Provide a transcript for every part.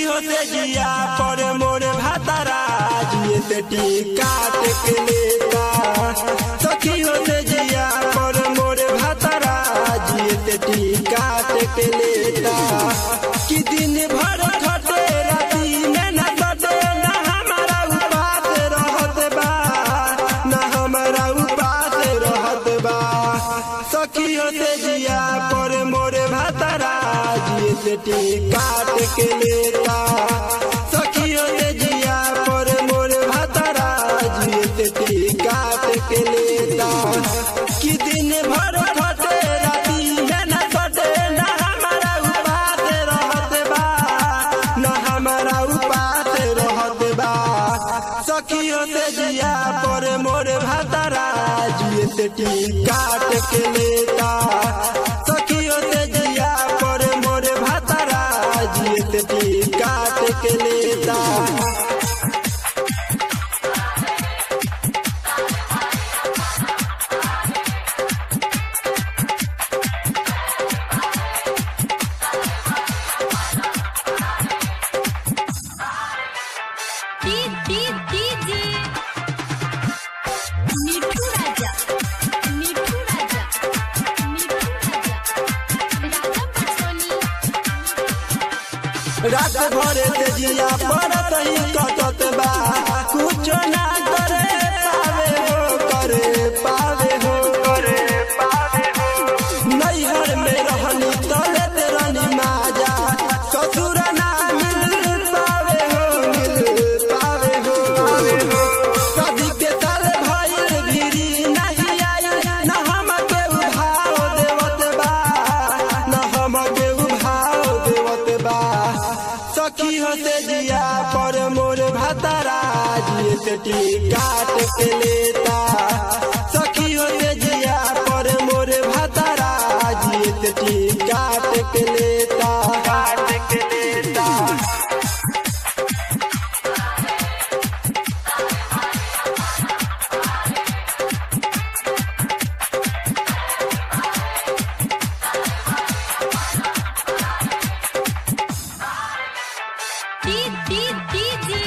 होते जिया पर मोर भातारा जिए ते काट के लेता सखी होते जिया पर मोर भातारा जिए ते काट के लेता कि दिन भर खटे राती में न कटे न हमारा उपास रहत बा न हमारा उपास रहत बा सखी होते जिया पर मोर भातारा जिए ते काट के लेता सखी होते जिया पर मोर भातारा जिए ते काट के लेता कि दिन भर खटे राती में न कटे न हमारा उपास रहत बा न हमारा उपास रहत बा सखी होते जिया पर मोर भातारा जिए ते काट के लेता सखी होते जिया पर मोर भातारा जिए ते काट के लेता D D DJ Mithu Raja Mithu Raja Mithu Raja Raja Patsoni रात भर से जिया पड़त ही कटत बा कुछ ना करे पावे हो करे पावे हो करे पावे हो नैहर में रहनी तले तेरनी माजा ससुर ना मिल पावे हो मिल पावे हो कभी के तल भइल भिरी नहीं आई न हम के उभाव देवत बा न हम के उभाव देवत बा सखी होते जिया पर मोर भातारा जिए ते काट के लेता सखी होते जिया पर मोर भातारा जिए ते काट के लेता काट के लेता D D DJ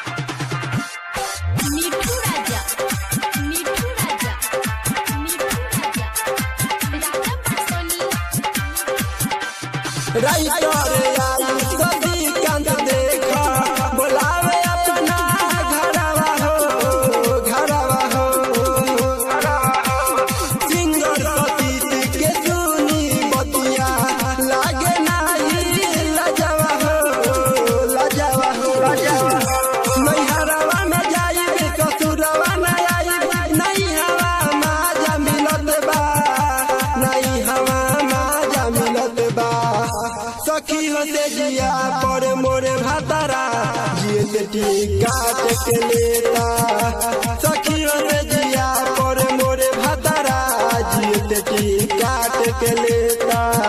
Mithu Raja Mithu Raja Mithu Raja Raja Patsoni writer आई सदी कांत देखा बोलावे अपना घरवा हो घरवा हो सिंगर सतीश के सुनी बतिया लागे नाही लजवा हो लजवा हो नैहरवा में जाई कसूरवा न आई नहीं हवा माजा मिलत बा नहीं हवा माजा मिलत बा सखी होते जिया पर मोरे भातारा जिए ते काट के लेता सखी होते जिया पर मोरे भातारा जिए ते काट के लेता